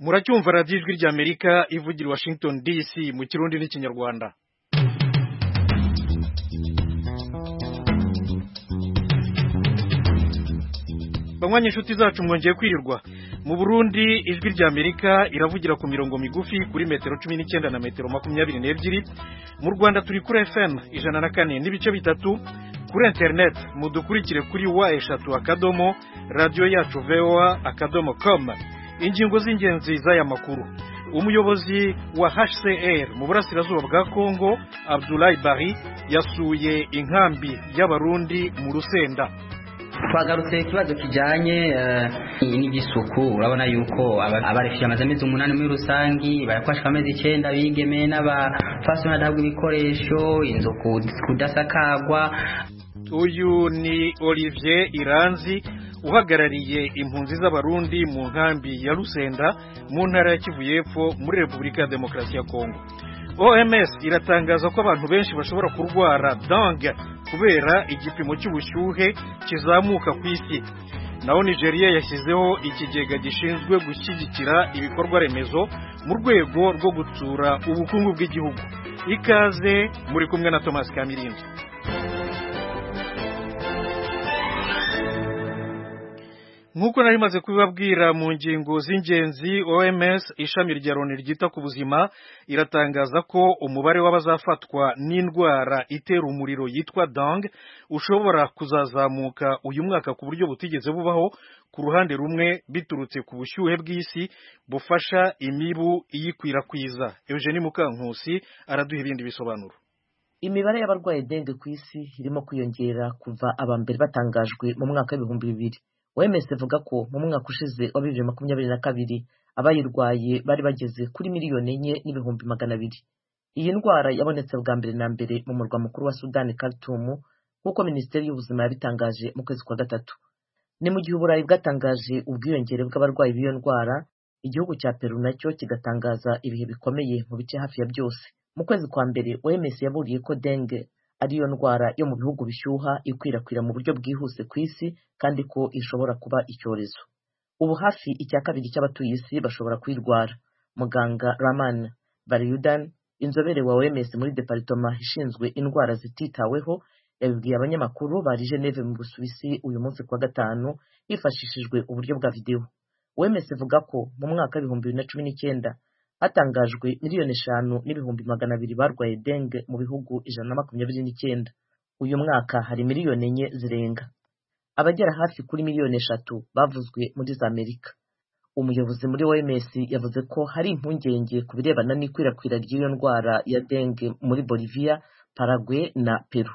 muracyumva radiyo ijwi ry'amerika ivugira washington dc mu kirundi n'ikinyarwanda banywa inshuti zacu mwongeye kwirirwa mu burundi ijwi ry'amerika iravugira ku mirongo migufi kuri metero cumi n'icyenda na metero makumyabiri n'ebyiri mu rwanda turi kuri fm ijana na kane n'ibice bitatu kuri interineti mudukurikire kuri wa eshatu akadomo radiyo yacu voa akadomo komu ingingo z'ingenzi z'aya makuru umuyobozi wa hcr mu burasirazuba bwa kongo abdulayi bari yasuye inkambi y'abarundi mu rusenda twagarutse ikibazo kijyanye n'iby'isuku urabona yuko abarefije amaze amezi umunani muri rusangi bayafashwe amezi icyenda bigeme n'abafasoni adahabwa ibikoresho inzu kudasakagwa uyu ni olivier iranzi uhagarariye impunzi z'abarundi mu nkambi ya rusenda mu ntara ya kivu y'epfo muri repubulika ya demokarasi ya kongo oms iratangaza ko abantu benshi bashobora kurwara dange kubera igipimo cy'ubushyuhe kizamuka ku isi naho nigeria yashyizeho ikigega gishinzwe gushyigikira ibikorwa remezo mu rwego rwo gutsura ubukungu bw'igihugu ikaze muri kumwe na thomas kamirinzi nk'uko nari maze kubibabwira mu ngingo z'ingenzi oms ishami rya loni ryita ku buzima iratangaza ko umubare w'abazafatwa n'indwara itera umuriro yitwa dang ushobora kuzazamuka uyu mwaka ku buryo butigeze bubaho ku ruhande rumwe biturutse ku bushyuhe bw'isi bufasha imibu iyikwirakwiza eugeni mukankusi araduha ibindi bisobanuro imibare y'abarwaye denge ku isi irimo kwiyongera kuva abambere batangajwe mu mwaka w'ibihumbi bibiri OMS ivuga ko mu mwaka ushize wa bibiri makumyabiri na kabiri abayirwaye bari bageze kuri miliyoni enye n'ibihumbi magana abiri iyi ndwara yabonetse bwa mbere na mbere mu murwa mukuru wa sudani Khartoum nk'uko minisiteri y'ubuzima yabitangaje mu kwezi kwa gatatu ni mu gihe uburayi bwatangaje ubwiyongere bw'abarwayi b'iyo ndwara igihugu cya peru nacyo kigatangaza ibihe bikomeye mu bice hafi ya byose mu kwezi kwa mbere OMS yaburiye ko denge ariyo ndwara yo mu bihugu bishyuha ikwirakwira mu buryo bwihuse ku isi kandi ko ishobora kuba icyorezo ubu hafi icya kabiri cy'abatuye isi bashobora kuyirwara muganga raman bariyudan inzobere wa oms muri deparitoma ishinzwe indwara zititaweho yabibwiye abanyamakuru bari geneve mu busuwisi uyu munsi kuwa gatanu hifashishijwe uburyo bwa videwo oms ivuga ko mu mwaka w'ibihumbi bibiri na cumi n'icyenda hatangajwe miliyoni eshanu n'ibihumbi magana abiri barwaye denge mu bihugu ijana na makumyabiri n'icyenda uyu mwaka hari miliyoni enye zirenga abagera hafi kuri miliyoni eshatu bavuzwe muri za amerika umuyobozi muri oms yavuze ko hari impungenge ku birebana n'ikwirakwira ry'iyo ndwara ya denge muri boliviya paragwe na peru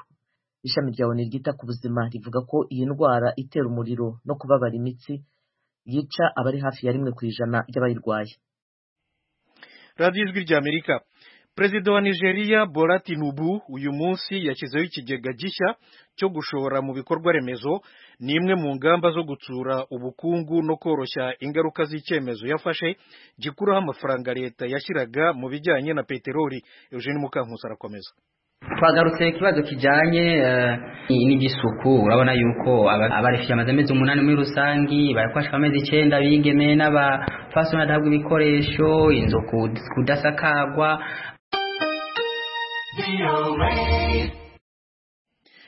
ishami rya oni ryita ku buzima rivuga ko iyi ndwara itera umuriro no kubabara imitsi yica abari hafi ya rimwe ku ijana ry'abayirwaye radiyo ijwi rya amerika perezida wa nigeria bola tinubu uyu munsi yashyizeho ikigega gishya cyo gushora mu bikorwa remezo ni imwe mu ngamba zo gutsura ubukungu no koroshya ingaruka z'icyemezo yafashe gikuraho amafaranga leta yashyiraga mu bijyanye na peteroli eugene mukankusi arakomeza twagarutse ikibazo kijyanye n'iby'isuku urabona yuko abarefije amaze amezi umunani muri rusangi bayafashwe amezi icyenda bigeme n'abafasoni adahabwa ibikoresho inzu kudasakagwa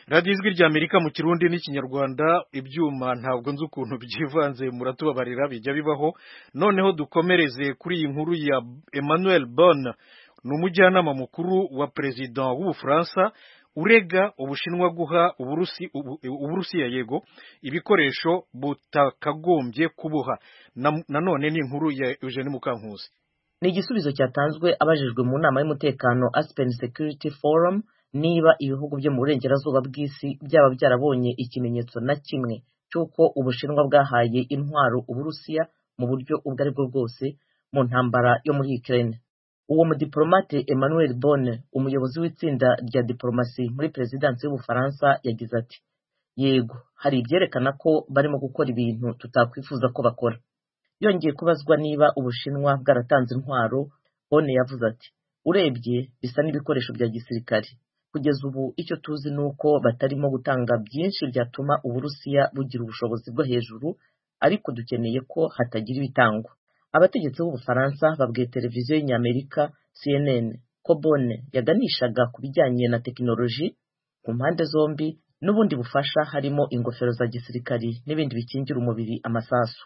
radiyo ijwi rya amerika mu kirundi n'ikinyarwanda ibyuma ntabwo nzi ukuntu byivanze muratubabarira bijya bibaho noneho dukomereze kuri iyi nkuru ya emmanuel bona ni umujyanama mukuru wa perezida w'ubufaransa urega ubushinwa guha uburusiya yego ibikoresho butakagombye kubuha nanone ni inkuru ya eugene mukankusi ni igisubizo cyatanzwe abajijwe mu nama y'umutekano aspen security forum niba ibihugu byo mu burengerazuba bw'isi byaba byarabonye ikimenyetso na kimwe cy'uko ubushinwa bwahaye intwaro uburusiya mu buryo ubwo ari bwo bwose mu ntambara yo muri ukraine uwo mudiplomate emmanuel bonne umuyobozi w'itsinda rya diplomasi muri perezidansi y'ubufaransa yagize ati yego hari ibyerekana ko barimo gukora ibintu tutakwifuza ko bakora yongeye kubazwa niba ubushinwa bwaratanze intwaro bonne yavuze ati urebye bisa n'ibikoresho bya gisirikare kugeza ubu icyo tuzi ni uko batarimo gutanga byinshi byatuma uburusiya bugira ubushobozi bwo hejuru ariko dukeneye ko hatagira ibitangwa abategetsi b'ubufaransa babwiye televiziyo y'inyamerika cnn ko bone yaganishaga ku bijyanye na tekinoloji ku mpande zombi n'ubundi bufasha harimo ingofero za gisirikari n'ibindi bikingira umubiri amasasu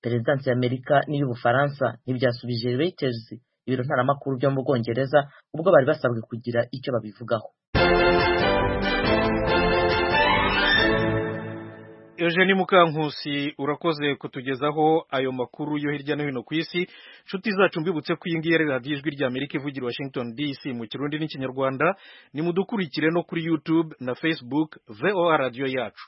perezidansi y'amerika n'iy'ubufaransa ntibyasubije reuters ibiro ntaramakuru byo mu bwongereza ubwo bari basabwe kugira icyo babivugaho Eugenie Mukankusi urakoze kutugezaho ayo makuru yo hirya no hino ku isi nshuti zacu mbibutse ko iyi ngiyi ari radiyo ijwi rya Amerika ivugira Washington DC mu kirundi n'ikinyarwanda nimudukurikire no kuri YouTube na Facebook VOA radiyo yacu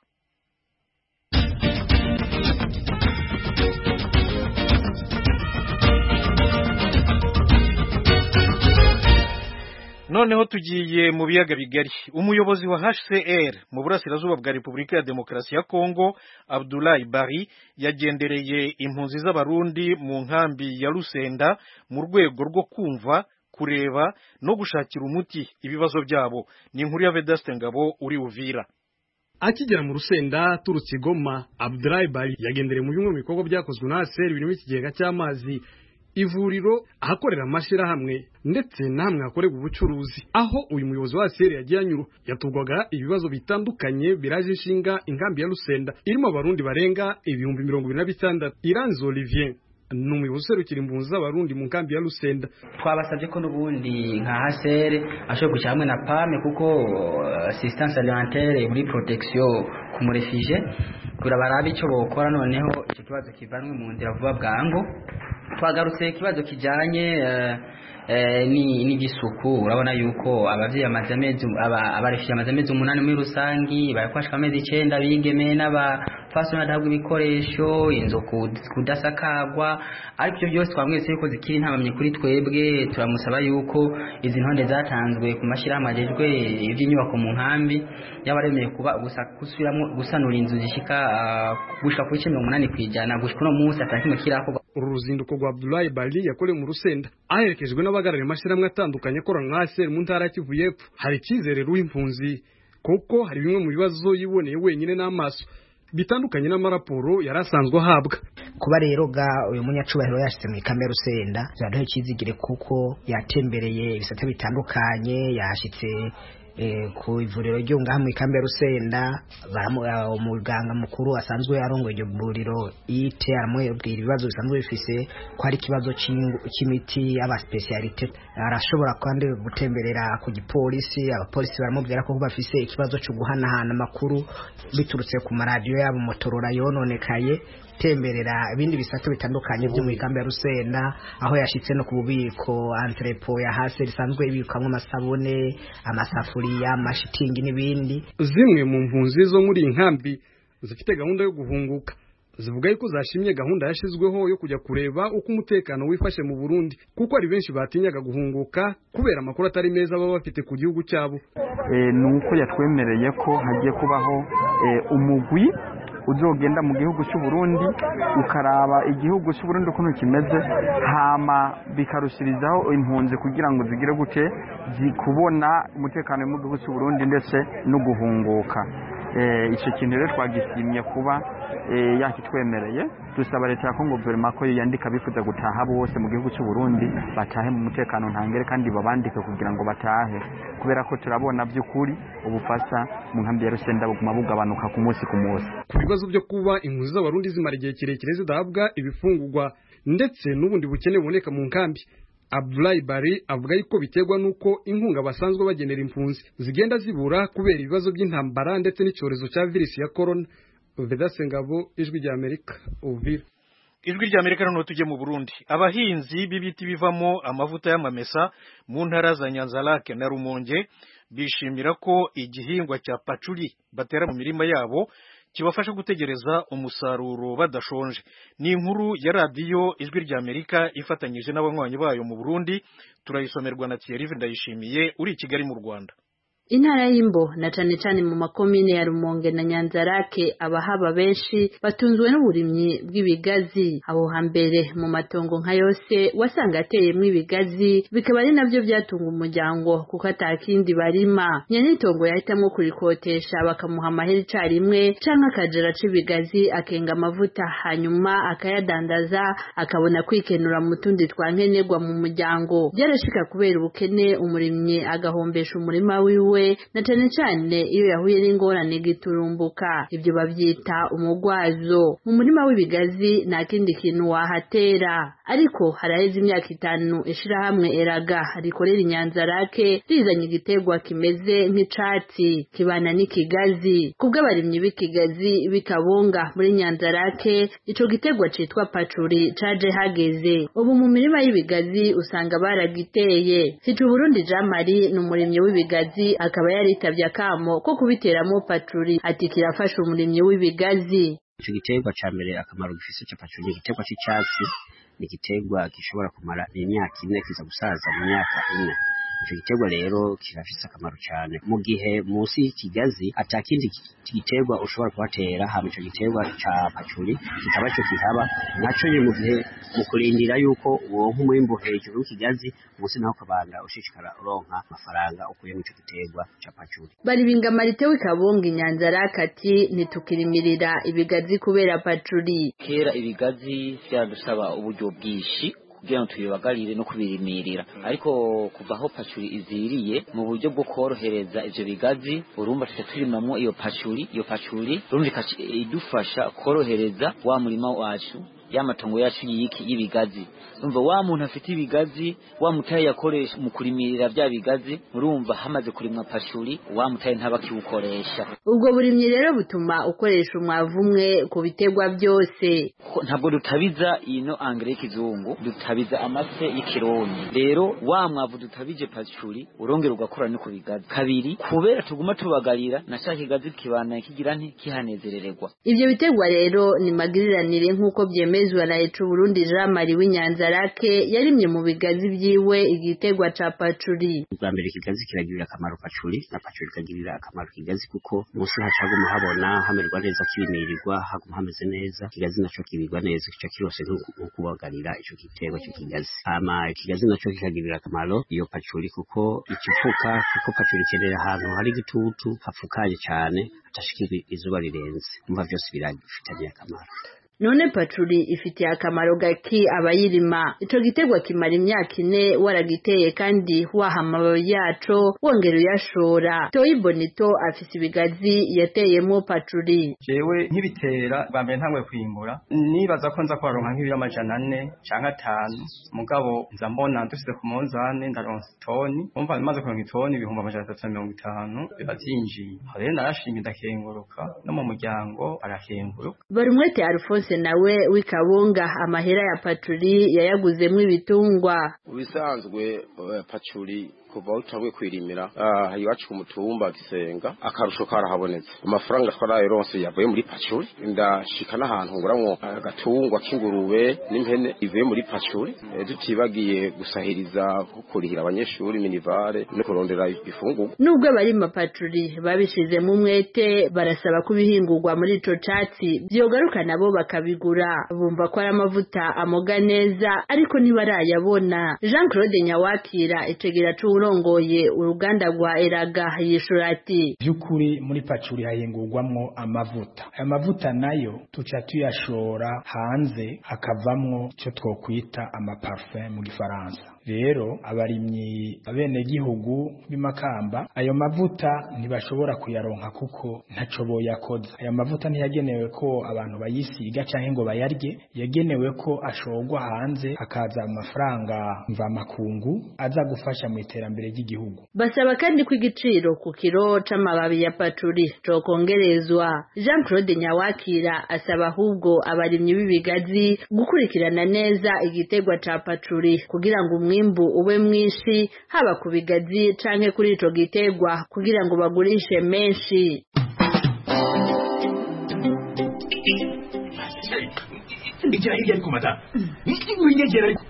noneho tugiye mu biyaga bigari umuyobozi wa hcr mu burasirazuba bwa repubulika ya demokarasi ya kongo abdulayi bari yagendereye impunzi z'abarundi mu nkambi ya rusenda mu rwego rwo kumva kureba no gushakira umuti ibibazo byabo ni inkuru ya vedaste ngabo uri uvira akigera mu rusenda aturutse i goma abdulayi bari yagendereye mu bimwe mu bikorwa byakozwe na hcr birimo ikigega cy'amazi ivuriro ahakorera amashyirahamwe ndetse n'ahamwe hakorerwa ubucuruzi aho uyu muyobozi wa aseri yagiye anyura yatugwaga ibibazo bitandukanye biraje inshinga inkambi ya rusenda irimo abarundi barenga ibihumbi mirongo ibiri na bitandatu iranze olivier ni umuyobozi userukira impunzi z'abarundi mu nkambi ya rusenda twabasabye ko n'ubundi nka hasere ashobora gushyira hamwe na pame kuko assistance alimentaire muri protection ku murefije kugira barabe icyo bokora noneho icyo kibazo kivanwe mu nzira vuba bwangu twagarutse ikibazo kijyanye n'igisuku urabona yuko ababyeyi abarefeye amaze amezi umunani muri rusange bayakwashwa amezi icyenda bigeme n'abafasoni badahabwa ibikoresho inzu kudasakagwa ariko ibyo byose twamwese yuko zikiri ntabamye kuri twebwe turamusaba yuko izi ntonde zatanzwe ku mashyirahamwe agejwe iby'inyubako mu nkambi y'abaremeye kuba gusubiramo gusanura inzu zishyika gushyika kuri cumi n'umunani ku ijana gushyika uno munsi atakimwe kirakorwa uru ruzinduko rwa Abdoulaye Bali yakorewe mu Rusenda aherekejwe n'abagarariye amashyirahamwe atandukanye akorana na ASR mu ntara ya Kivu y'Epfo hari icyizere ruw'impunzi kuko hari bimwe mu bibazo yiboneye wenyine n'amaso bitandukanye n'amaraporo yari asanzwe ahabwa kuba rero ga uyu munyacubahiro yashyize muri kamere rusenda byaduha icyizigire kuko yatembereye ibisate bitandukanye yashyitse ku ivuriro ryunga hamwe ikambe rusenda umuganga mukuru asanzwe arongoye iryo vuriro ite aramubwira ibibazo bisanzwe bifise ko hari ikibazo cy'imiti y'abasipesiyalite arashobora kandi gutemberera ku gipolisi abapolisi baramubwira ko bafise ikibazo cyo guhanahana amakuru biturutse ku maradiyo yabo motorora yononekaye gutemberera ibindi bisato bitandukanye byo mu ikambi ya rusenda aho yashyitse no ku bubiko antrepo ya hasi risanzwe ibikwamo amasabune amasafuriya amashitingi n'ibindi zimwe mu mpunzi zo muri iyi nkambi zifite gahunda yo guhunguka zivuga yuko zashimye gahunda yashyizweho yo kujya kureba uko umutekano wifashe mu Burundi kuko ari benshi batinyaga guhunguka kubera amakuru atari meza baba bafite ku gihugu cyabo ni uko yatwemereye ko hagiye kubaho umugwi uzogenda mu gihugu cy'u Burundi ukaraba igihugu cy'u Burundi ukuntu kimeze hama bikarushirizaho impunzi kugira ngo zigire gute zikubona umutekano mu gihugu cy'u Burundi ndetse no guhunguka icyo kintu rero twagishimye kuba yakitwemereye dusaba leta ya kongo guverinoma ko yandika bifuza gutaha bose mu gihugu cy'u Burundi batahe mu mutekano ntangere kandi babandike kugira ngo batahe kubera ko turabona by'ukuri ubufasha mu nkambi ya rusenda buguma bugabanuka ku munsi ku munsi ku bibazo byo kuba impunzi z'abarundi zimara igihe kirekire zidahabwa ibifungurwa ndetse n'ubundi bukene buboneka mu nkambi Abdulayi Bari avuga yuko biterwa nuko inkunga basanzwe bagenera impunzi zigenda zibura kubera ibibazo by'intambara ndetse n'icyorezo cya virusi ya corona Vedase Ngabo ijwi rya Amerika Uvira ijwi rya Amerika noneho tujye mu Burundi abahinzi b'ibiti bivamo amavuta y'amamesa mu ntara za Nyanzarake na Rumonge bishimira ko igihingwa cya pacuri batera mu mirima yabo kibafasha gutegereza umusaruro badashonje ni inkuru ya radiyo ijwi rya amerika ifatanyije n'abanywanyi bayo mu burundi turayisomerwa na thierry ndayishimiye uri i kigali mu rwanda intara y'imbo na cane cane mu makomine ya rumonge na nyanzarake abahaba benshi batunzwe n'uburimyi bw'ibigazi aho hambere mu matongo nka yose wasanga ateyemwo ibigazi bikaba ari navyo byatunga umuryango kuko atakindi barima nyenitongo yahitamwo kurikotesha bakamuha amahera icarimwe canke akajera c'ibigazi akenga amavuta hanyuma akayadandaza akabona kwikenura mu tundi twankenerwa mu muryango byarashika kubera ubukene umurimyi agahombesha umurima wiwe na cane cane iyo yahuye n'ingorane giturumbuka ivyo bavyita umugwazo mu murima w'ibigazi nta kindi kintu wahatera ariko haraheze imyaka itanu ishirahamwe eraga rikorera inyanzarake rizanye igiterwa kimeze nk'icatsi kibana n'ikigazi kubw'abarimyi b'ikigazi bikabunga muri nyanzarake ico giterwa citwa pacuri caje hageze ubu mu mirima y'ibigazi usanga baragiteye hica uburundi jean marie ni umurimyi w'ibigazi akaba yaritavye akamo ko kubiteramo pacuri ati kirafasha umurimyi w'ibigazi ico giterwa ca mbere akamaro gifise ca pacuri ni igiterwa c'icatsi ni igiterwa gishobora kumara imyaka ine kiza gusaza mu myaka ine ico giterwa rero kirafise akamaro cane mu gihe munsi y'ikigazi atakindi giterwa ushobora kuhatera hama ico giterwa ca pacuri kikaba co kihaba naco nyene mu gihe mu kurindira yuko uronka umwimbu hejuru w'ikigazi munsi naho ukabanda ushishikara uronka amafaranga ukuye mu ico giterwa ca pacuri bari bingamarite w'ikabunga inyanzarake ati ntitukirimirira ibigazi kubera pacuri kera ibigazi byadusaba uburyo bwinshi kugira ngo tubibagarire no kubirimirira ariko kuva aho pacuri iziriye mu buryo bwo korohereza ivyo bigazi urumva tuca turimamwo iyo pacuri iyo pacuri urumva ikaca idufasha korohereza wa murima wacu ya matongo yacu yiki y'ibigazi urumva wa muntu afite ibigazi wa mutaye yakoresha mu kurimirira bya bigazi urumva hamaze kurimwa pacuri wa mutaye ntabakiwukoresha ubwo burimyi rero butuma ukoresha umwavu umwe ku biterwa byose Ko- ntabwo dutabiza ino angere y'ikizungu dutabiza amase y'ikirundi rero wa mwavu dutabije pacuri urongera ugakora no ku bigazi kabiri kubera tuguma tubagarira na cya kigazi kibana kigira nti kihanezerererwa Ivyo biterwa rero ni magiriranire nk'uko vyemezwa na Ecu Burundi Jean Marie w'Inyanzarake yarimye mu bigazi vyiwe igiterwa ca pacuri. ubwa mbere ikigazi kiragirira akamaro pacuri na pacuri ikagirira akamaro ikigazi kuko munsi hacaguma habona hamererwa neza kibimirirwa haguma hameze neza ikigazi naco kibirwa neza kica kirose nko- nko kubagarira ico giterwa c'ikigazi hama ikigazi naco kikagirira akamaro iyo pacuri kuko ikifuka kuko pacuri ikenera ahantu hari igitutu hapfukaye cane hatashikira izuba rirenze umva byose birafitaniye akamaro None pacuri ifitiye akamaro gaki abayirima. Ico giterwa kimara imyaka ine waragiteye kandi waha amababi yaco wongera uyashora. Toyi Bonito afise ibigazi yateyemwo pacuri. jewe nkibitera bwa mbere ntangwe kwimbura nibaza ko nza kwaronka nk'ibiro amajana ane canke atanu mugabo nza mbona dusize ku munzane ndaronsa itoni umva maze kuronka itoni ibihumbi amajana atatu na mirongo itanu biba vyinjiye aho rero narashimye ndakenguruka no mu muryango barakenguruka Barumwete Alphonse nawe w'ikabunga amahera ya pacuri yayaguzemwo ibitungwa. ubisanzwe eh, pacuri kuva aho utanguye kwirimira ah, iwacu ku mutumba gisenga akarusho karahabonetse amafaranga twarayironse yavuye muri pacuri ndashika n'ahantu nguramwo agatungwa k'ingurube n'impene ivuye muri pacuri Eh, tutibagiye gusahiriza nko kurihira abanyeshuri minivare no kurondera ifungurwa Nubwo abarima pacuri babishizemo umwete barasaba ko ibihingurwa muri ico catsi vyogaruka nabo bakabigura bumva ko ari amavuta amoga neza ariko ntibarayabona Jean Claude Nyawakira icegera c'uwurongoye uruganda rwa Eraga yishura ati by'ukuri muri pacuri hahingurwamwo amavuta aya mavuta nayo tuca tuyashora hanze hakavamwo icyo twokwita amaparufe mu gifaransa rero abarimyi abenegihugu b'imakamba ayo mavuta ntibashobora kuyaronka kuko ntaco boyakoza aya mavuta ntiyagenewe ko abantu bayisiga canke ngo bayarye yagenewe ko ashorwa hanze hakaza amafaranga mvamakungu aza gufasha mu iterambere ry'igihugu basaba kandi ko igiciro ku kiro c'amababi ya pacuri cokongerezwa Jean Claude Nyawakira asaba ahubwo abarimyi b'ibigazi gukurikirana neza igiterwa ca pacuri kugira ngo umwimbu ube mwinshi haba ku bigazi canke kuri ico giterwa kugira ngo bagurishe menshi ndikira hirya ariko mata inyegera ariko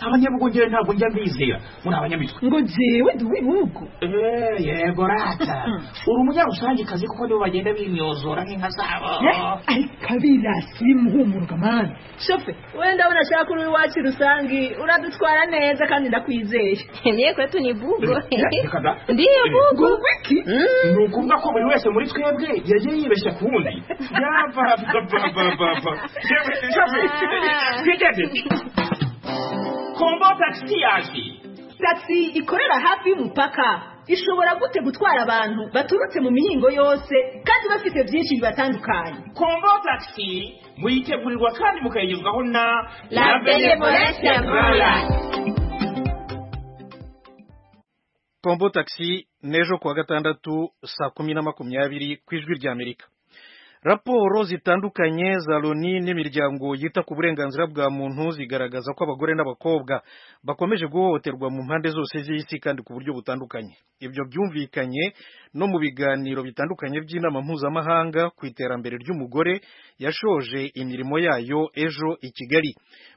abanyabugongere ntabwo njya mbizera muri abanyamitwe ngo jewe duwe nk'uko Eh, yego rata uri umunyarusangicazi kuko nibo bagenda bimyozora nk'inka zabo kabira simuhumuruka mani shofe wenda unashaka uri iwacu rusangi uradutwara neza kandi ndakwizeye niye kwetu ni bugo Reka da. ndiyo bugo Ubwo iki ni ukuvuga ko buri wese muri twebwe yagiye yibeshya ku wundi yabababababa twigeze kombo tagisi yaje taxi ikorera hafi y'umupaka ishobora gute gutwara abantu baturutse mu mihingo yose kandi bafite byinshi bibatandukanye kombo tagisi muyitegurirwa kandi mukayigezwaho na La Benevolence Rwanda. kombo taxi n'ejo kuwa gatandatu saa kumi na makumyabiri ku ijwi rya amerika raporo zitandukanye za loni n'imiryango yita ku burenganzira bwa muntu zigaragaza ko abagore n'abakobwa bakomeje guhohoterwa mu mpande zose z'isi kandi ku buryo butandukanye ibyo byumvikanye no mu biganiro bitandukanye by'inama mpuzamahanga ku iterambere ry'umugore yashoje imirimo yayo ejo i kigali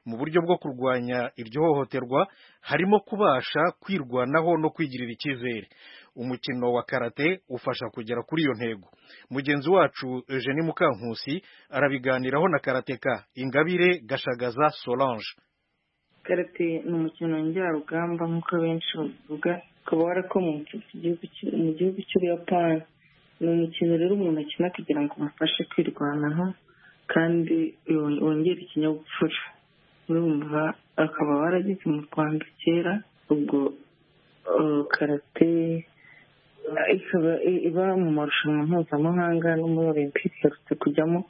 mu buryo bwo kurwanya iryo hohoterwa harimo kubasha kwirwanaho no kwigirira icyizere umukino wa karate ufasha kugera kuri iyo ntego mugenzi wacu Eugenie Mukankusi arabiganiraho na karateka Ingabire Gashagaza Solange karate ni umukino njyarugamba nk'uko benshi bavuga ukaba warakomotse ku gihugu cy'u- mu gihugu cy'ubuyapani ni umukino rero umuntu akina kugira ngo umufashe kwirwanaho kandi yong- wongere ikinyabupfura urumva akaba warageze mu rwanda kera ubwo eh, karate eh, ikaba i- iba mu marushanwa mpuzamahanga no muri olympic iherutse kujyamo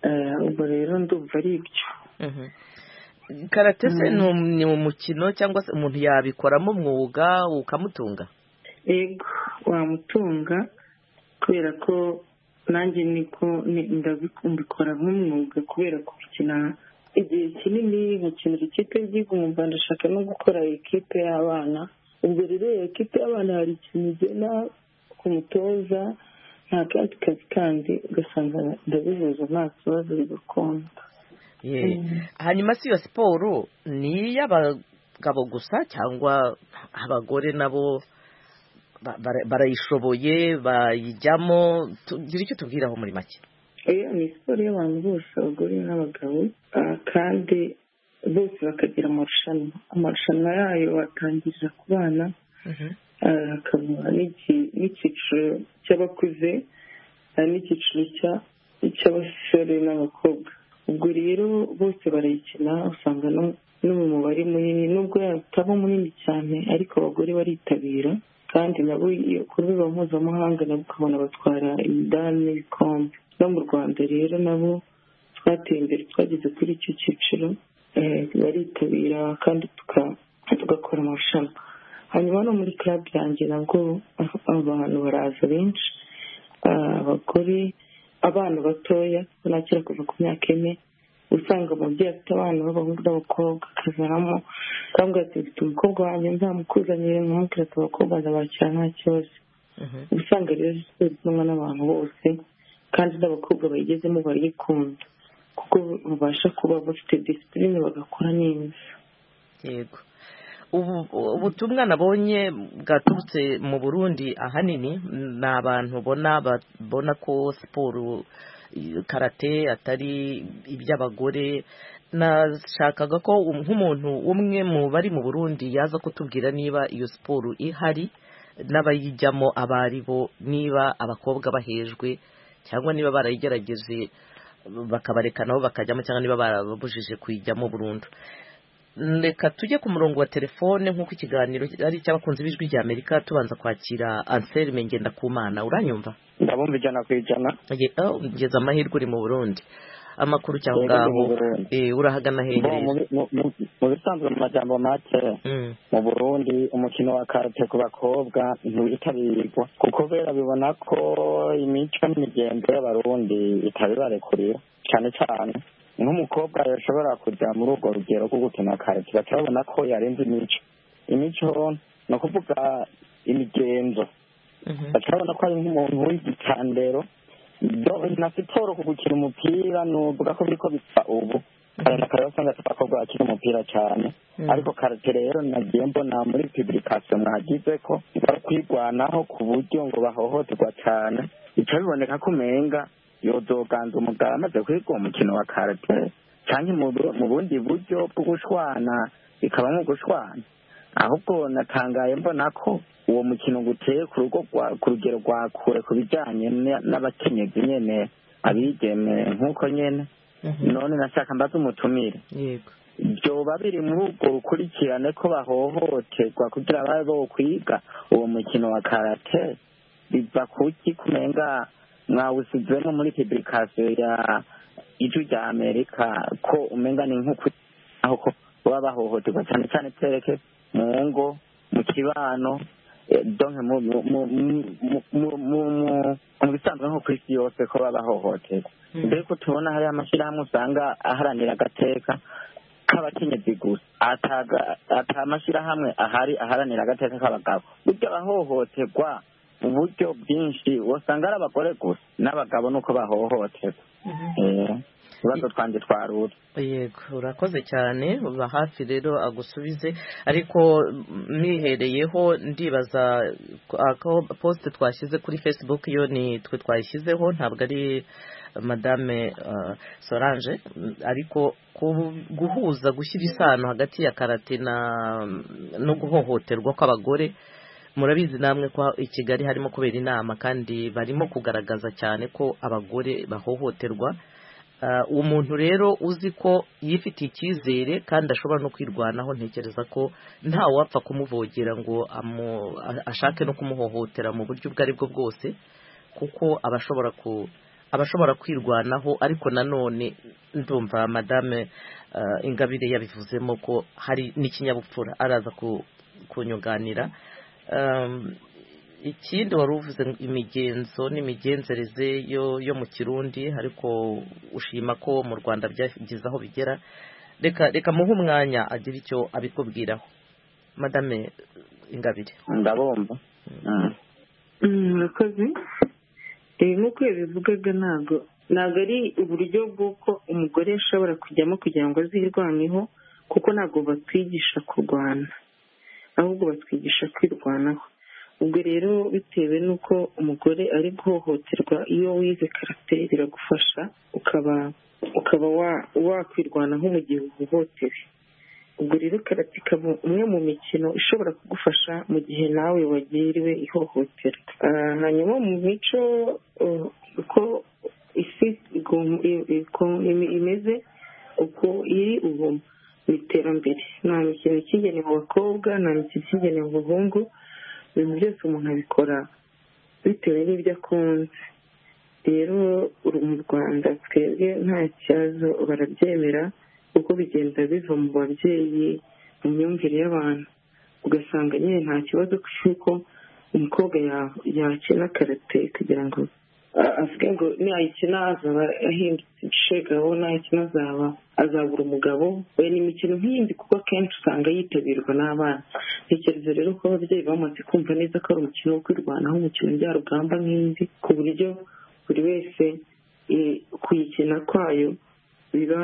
Eh, ubwo rero ndumva ari ibyo Mhm. karate se ni um- ni umukino cyangwa se umuntu yabikoramo umwuga ukamutunga yego wamutunga kubera ko nanjye niko ni- ndabiku- mbikora nk'umwuga kubera gukina igihe kinini nkakinira ikipe y'igihugu mu rwanda ashaka no gukora ikipe y'abana ubwo rero iyo kipe y'abana hari ikintu ugena ku mutoza nta kandi kazi kandi ugasanga ndabihuza nta kibazo bigakunda Ye. hanyuma si iyo siporo ni iy'abagabo gusa cyangwa abagore nabo ba- bara- barayishoboye bayijyamo tugira icyo tubwiraho muri make iyo ni siporo y'abantu bose abagore n'abagabo ah, kandi bose bakagira amarushanwa amarushanwa yayo batangirira ku bana ah, hakaba n'iki- n'icyiciro cy'abakuze ah, n'icyiciro cya- cy'abasore n'abakobwa ubwo rero bose barayikina usanga no no mu mubare munini nubwo yataba munini cyane ariko abagore baritabira kandi nabo iyo ku rwego mpuzamahanga nabo ukabona batwara imidari n'ibikombe no mu rwanda rero nabo twateye imbere twageze kuri icyo cyiciro eh, baritabira kandi tuka- tugakora amarushanwa hanyuma no muri club yanjye nabwo ah, abantu baraza benshi ah, abagore abana batoya nakira kuva ku myaka ine usanga umubyeyi afite abana b'abahungu n'abakobwa akazanamo cyangwa ati mfite umukobwa wanjye nzamukuzanire nk'umubwira ati abakobwa ndabakira nta kibazo usanga rero siporo ikundwa n'abantu bose kandi n'abakobwa bayigezemo barayikunda kuko babasha kuba bafite disipurine bagakora neza yego Ubu- ubutumwa nabonye bwaturutse mu burundi ahanini ni abantu ubona babona ko siporo eh, karate atari iby'abagore nashakaga ko um- nk'umuntu umwe mu bari mu burundi yaza kutubwira niba iyo siporo ihari n'abayijyamo abo ari bo niba abakobwa bahejwe cyangwa niba barayigerageje bakabareka nabo bakajyamo cyangwa niba barabujije kuyijyamo burundu reka tujye ku murongo wa telefone nk'uko ikiganiro ari icy'abakunzi b'ijwi rya amerika tubanza kwakira anselme ngendakumana uranyumva ndabumva ijana ku ijana Ye- oh, ngeze amahirwe uri mu burundi amakuru cyangwa Yego, ndi mu ngaho Burundi. Eh, urahagana Bo, hehe mu- mu- mu- mu bisanzwe mu majambo make Mm. mu burundi umukino wa karate ku bakobwa ntiwitabirwa kuko bera bibona ko imico n'imigenzo y'abarundi itabibarekurira cyane cyane nk'umukobwa yashobora kujya muri urwo rugero rwo gukina karate baca babona ko yarenze imico imico ni ukuvuga imigenzo baca babona ko ari nk'umuntu w'igitandero Do- na siporo ku gukina umupira nuvuga ko biriko bipfa ubu kare na kare wasanga abakobwa bakina umupira cyane ariko karate rero nagiye mbona muri publication mwagize ko bari kwirwanaho ku buryo ngo bahohoterwa cyane bica biboneka ko umenga yozoganza umugabo amaze kwiga uwo mukino wa karate cyangwa mu bu- mu bundi buryo bwo gushwana bikaba nko gushwana ahubwo natangaye mbona ko uwo mukino guteye ku rugo rwa- ku rugero rwa kure ku bijyanye n- n'abakenyezi nyene abigeme nk'uko nyene none nashaka mbaze umutumire yego byoba biri muri ubwo bukurikirane ko bahohoterwa kugira babe bo kwiga uwo mukino wa karate biva kuki kumenga mwawusizemo muri publication ya ijwi rya amerika ko umenga ni nk'uko aho ko baba bahohoterwa cyane cyane tereke mu ngo mu kibano eh, donke mu mu- mu- mu- mu- mu- mu- mu bisanzwe nko ku isi yose ko baba bahohoterwa mbega tubona hariya amashyirahamwe usanga aharanira agateka k'abakenyezi gusa ataga- ata mashyirahamwe ahari aharanira agateka k'abagabo burya abahohoterwa mu buryo bwinshi wasanga ari abagore gusa n'abagabo nuko bahohoterwa Eh, ibibazo twanjye twarura yego urakoze cyane uba hafi rero agusubize ariko mwihereyeho ndibaza ako posite twashyize kuri facebook yo ni twe twayishyizeho ntabwo ari madame uh, sorange Mm, ariko ku- guhuza gushyira isano hagati ya karate na no guhohoterwa kw'abagore murabizi namwe ko i kigali harimo kubera inama kandi barimo kugaragaza cyane ko abagore bahohoterwa Ah, uwo muntu rero uzi ko yifitiye icyizere kandi ashobora no kwirwanaho ntekereza ko ntawapfa kumuvogera ngo amu- a- ashake no kumuhohotera mu buryo ubwo ari bwo bwose kuko aba ashobora ku aba ashobora kwirwanaho ariko nanone ndumva madame ah, ingabire yabivuzemo ko hari n'ikinyabupfura araza ku- kunyunganira Um, ikindi wari uvuze ngo imigenzo n'imigenzereze yo yo mu kirundi ariko ushima ko mu rwanda byagize aho bigera reka reka muhe umwanya agira icyo abikubwiraho madame ingabire ndabumva murakoze reba nk'uko yabivugaga ntabwo ntabwo ari uburyo bw'uko umugore ashobora kujyamo kugira ngo azirwanyeho kuko ntabwo batwigisha kurwana ahubwo batwigisha kwirwanaho ubwo rero bitewe n'uko umugore ari guhohoterwa iyo wize karate biragufasha ukaba ukaba wa- wakwirwanaho mu gihe uhohotewe ubwo rero karate ikaba umwe mu mikino ishobora kugufasha mu gihe nawe wagiriwe ihohotera Ah, hanyuma mu mico uh, uko isi igom- i- iko- ime- imeze uko iri ubu mu iterambere nta mikino ikigenewe abakobwa nta mikino ikigenewe abahungu ibintu byose umuntu abikora bitewe n'ibyo akunze rero uri mu rwanda twebwe nta kibazo barabyemera kuko bigenda biva mu babyeyi mu myumvire y'abantu ugasanga nyine nta kibazo cy'uko umukobwa ya- yakina karate kugira ngo a- avuge ngo nayikina azaba ahindutse ishegabo nayikina azaba azabura umugabo we ni imikino nk'iyindi kuko akenshi usanga yitabirwa n'abana ntekereza rero ko ababyeyi bamaze kumva neza ko ari umukino wo kwirwanaho umukino njyarugamba nk'indi ku buryo buri wese eh, kuyikina kwayo biba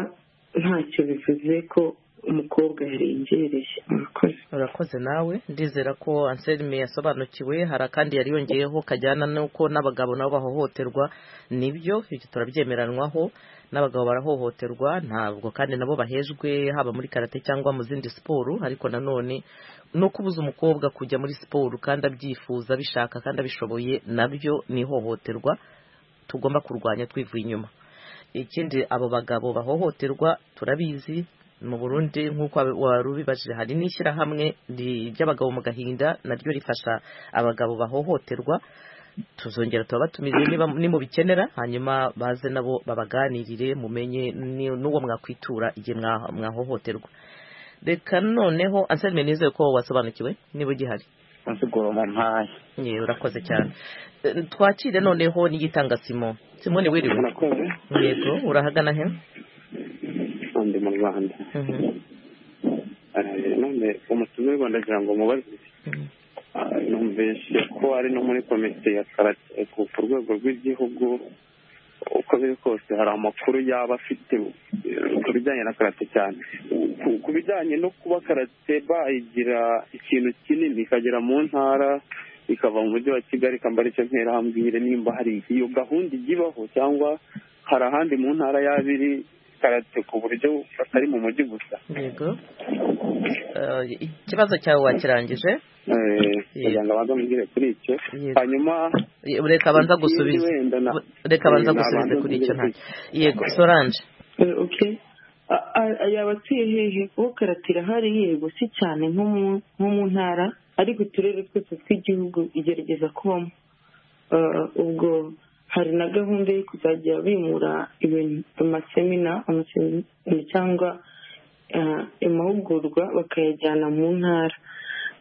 ntacyo bivuze ko umukobwa yarengereye murakoze urakoze nawe ndizera ko anselme yasobanukiwe hari akandi yari yongeyeho kajyana n'uko n'abagabo nabo bahohoterwa nibyo ibyo turabyemeranwaho n'abagabo barahohoterwa ntabwo kandi nabo bahejwe haba muri karate cyangwa mu zindi siporo ariko nanone no kubuza umukobwa kujya muri siporo kandi abyifuza abishaka kandi abishoboye nabyo ni ihohoterwa tugomba kurwanya twivuye inyuma ikindi abo bagabo bahohoterwa turabizi mu burundi nk'uko wari ubibajije hari n'ishyirahamwe ri- ry'abagabo mu gahinda naryo rifasha abagabo bahohoterwa tuzongera turabatumize niba nimubikenera hanyuma baze nabo babaganirire mumenye ni- n'uwo mwakwitura igihe mwa- mwahohoterwa reka noneho anselme nizeye ko wasobanukiwe niba ugihari nsigura mu mpaye Ye, urakoze cyane Eh, twakire noneho n'igitanga simo simoni wiriwe murakoze yego urahagana he ndi mu rwanda Mhm. Eh, none umutumirwa ndagira ngo mubaze Ah, numvise ko ari no muri komite ya karate ku ku rwego rw'igihugu uko biri kose hari amakuru yaba afite eh, ku bijyanye na karate cyane Ku- ku bijyanye no kuba karate bayigira ikintu kinini ikagera mu ntara ikava mu mujyi wa kigali ikambara icyo ntera nimba hari iyo gahunda ijya ibaho cyangwa hari ahandi mu ntara y'abiri karate ku buryo batari mu mujyi gusa yego Eh, ikibazo cyawe wakirangije kugira abanza mubwire kuri icyo hanyuma Ye- reka abanza ikindi gusubiza wenda na- reka abanza Eh, gusubize nabanza kuri icyo mubwire ntacyo yego soranje Eh, okay A- a- a- yaba atuye hehe kuko karate irahari yego si cyane nko mu- nko mu ntara ariko uturere twose tw'igihugu igerageza kubamo Eh, ubwo hari na gahunda yo kuzajya bimura ibintu amasemina amasemina cyangwa eh, amahugurwa bakayajyana mu ntara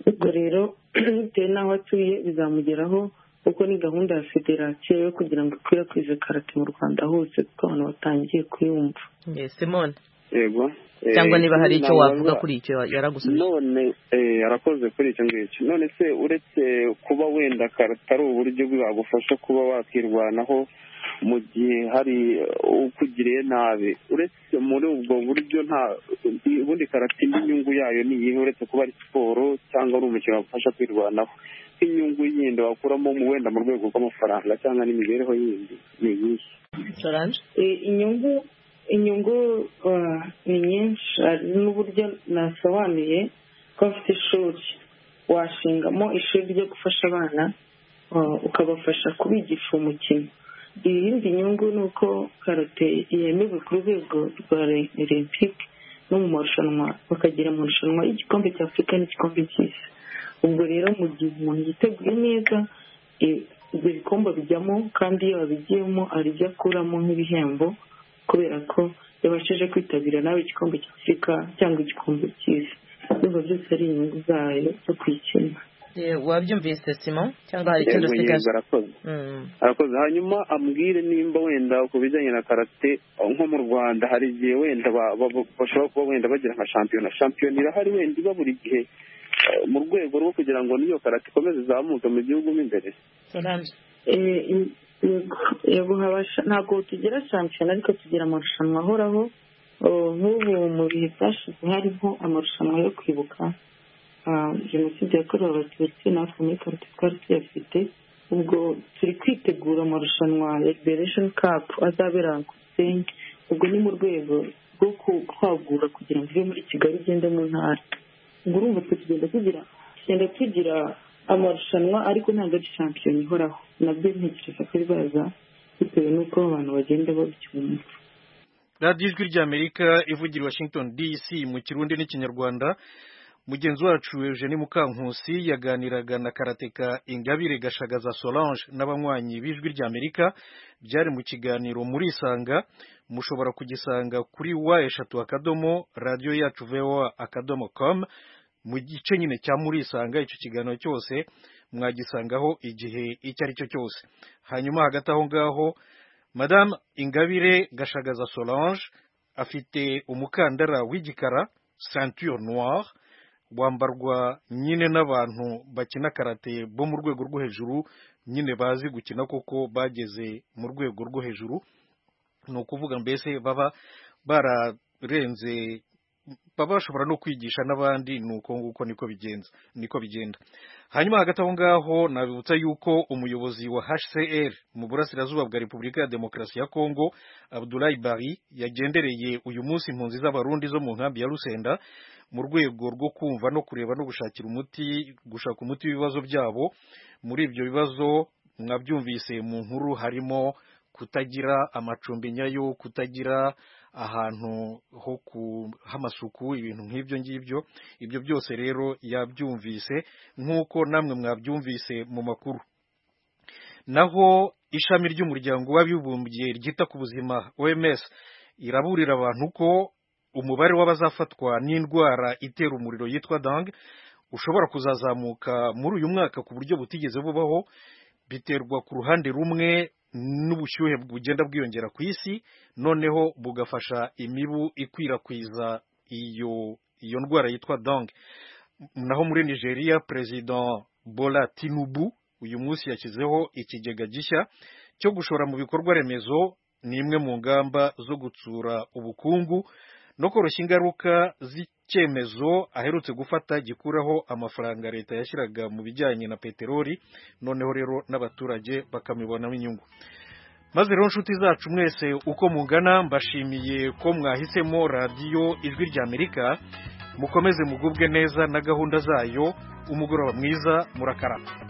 ubwo rero bitewe n'aho atuye bizamugeraho kuko ni gahunda ya federasiyo yo kugira ngo ikwirakwize karate mu rwanda hose kuko abantu batangiye kuyumva Ye, simone yego Eh, cyangwa niba hari icyo ntabwo wavuga baza- kuri icyo yaragusubije none eh, arakoze kuri icyo ngicyo none se uretse kuba wenda karate ari uburyo bwagufasha kuba wakirwanaho mu gihe hari eh, ukugiriye nabi uretse muri ubwo buryo nta ubundi karate indi nyungu yayo ni iyihe uretse kuba ari siporo cyangwa ari umukino wagufasha kwirwanaho nk'inyungu yindi wakuramo mu wenda mu rwego rw'amafaranga cyangwa n'imibereho yindi ni iyihe soranje Eh, inyungu inyungu ah, ni nyinshi hari n'uburyo nasobanuye ko afite ishuri washingamo ishuri ryo gufasha abana ah, ukabafasha kubigisha umukino iyindi nyungu ni uko karate yemewe ku rwego rwa re- olympique no mu marushanwa bakagera mu marushanwa y'igikombe cya afurika n'igikombe cy'isi ubwo rero mu gihe umuntu yiteguye neza i- ibyo bikombe bijyamo kandi iyo abigiyemo hari ibyo akuramo nk'ibihembo kubera ko yabashije kwitabira nawe igikombe cy'afurika cyangwa igikombe cy'isi biba byose ari inyungu zayo zo kuyikina Ye, wabyumvise simon cyangwa hari ikindi Yego, yego, usigaje arakoze Mm. arakoze hanyuma ambwire nimba wenda ku bijyanye na karate nko mu rwanda hari igihe wenda ba- ba- ba- bashobora kuba wenda bagira nka shampiyona shampiyona irahari wenda iba buri gihe eh, mu rwego rwo kugira ngo n'iyo karate ikomeze izamuke mu gihugu mo imbere soranje Eh, im- yego- yego haba sha- ntabwo tugira shampiyona ariko tugira amarushanwa ahoraho Oh, nk'ubu mu bihe byashize harimo amarushanwa yo kwibuka ah, jenoside yakorewe abatutsi natwe muri karoti twari tuyafite ubwo turi kwitegura amarushanwa ya liberation cup azabera ku gisenyi ubwo ni mu rwego rwo ku- kwagura kugira ngo ive muri kigali igende mu ntara ubwo urumva twe tugenda tugira tugenda tugira amarushanwa ariko ntabwo ari shampiyona ihoraho nabyo ntekereza ko bizaza bitewe n'uko abantu bagenda babicyumva radiyo ijwi ry'amerika ivugira i washington dc mu kirundi n'ikinyarwanda mugenzi wacu eugene mukankusi yaganiraga na karateka ingabire gashagaza solange n'abanywanyi b'ijwi ry'amerika byari mu kiganiro murisanga mushobora kugisanga kuri wa eshatu akadomo radiyo yacu voa akadomo com mu gice nyine cya murisanga icyo kiganiro cyose mwagisangaho igihe icyo ari cyo cyose hanyuma hagati aho ngaho madame ingabire gashagaza solange afite umukandara w'igikara ceinture noire wambarwa nyine n'abantu bakina karate bo mu rwego rwo hejuru nyine bazi gukina kuko bageze mu rwego rwo hejuru ni ukuvuga mbese baba bararenze baba bashobora no kwigisha n'abandi ni uko nguko niko bigenza niko bigenda hanyuma hagati aho ngaho nabibutsa yuko umuyobozi wa hcr mu burasirazuba bwa repubulika ya demokarasi ya kongo abdulayi bari yagendereye uyu munsi impunzi z'abarundi zo mu nkambi ya rusenda mu rwego rwo kumva no kureba no gushakira umuti gushaka umuti w'ibibazo byabo muri ibyo bibazo mwabyumvise mu nkuru harimo kutagira amacumbi nyayo kutagira ahantu ho ku- h'amasuku ibintu nk'ibyo ngibyo ibyo byose rero yabyumvise nk'uko namwe mwabyumvise mu makuru naho ishami ry'umuryango w'abibumbye ryita ku buzima oms iraburira abantu ko umubare w'abazafatwa n'indwara itera umuriro yitwa dange ushobora kuzazamuka muri uyu mwaka ku buryo butigeze bubaho biterwa ku ruhande rumwe n'ubushyuhe bugenda bwiyongera ku isi noneho bugafasha imibu ikwirakwiza iyo iyo ndwara yitwa dange naho muri nigeria perezida bola tinubu uyu munsi yashyizeho ikigega gishya cyo gushora mu bikorwa remezo ni imwe mu ngamba zo gutsura ubukungu no koroshya ingaruka z'icyemezo aherutse gufata gikuraho amafaranga leta yashyiraga mu bijyanye na peteroli noneho rero n'abaturage bakamibonamo inyungu maze rero nshuti zacu mwese uko mungana mbashimiye ko mwahisemo radiyo ijwi ry'amerika mukomeze mugubwe neza na gahunda zayo umugoroba mwiza murakarama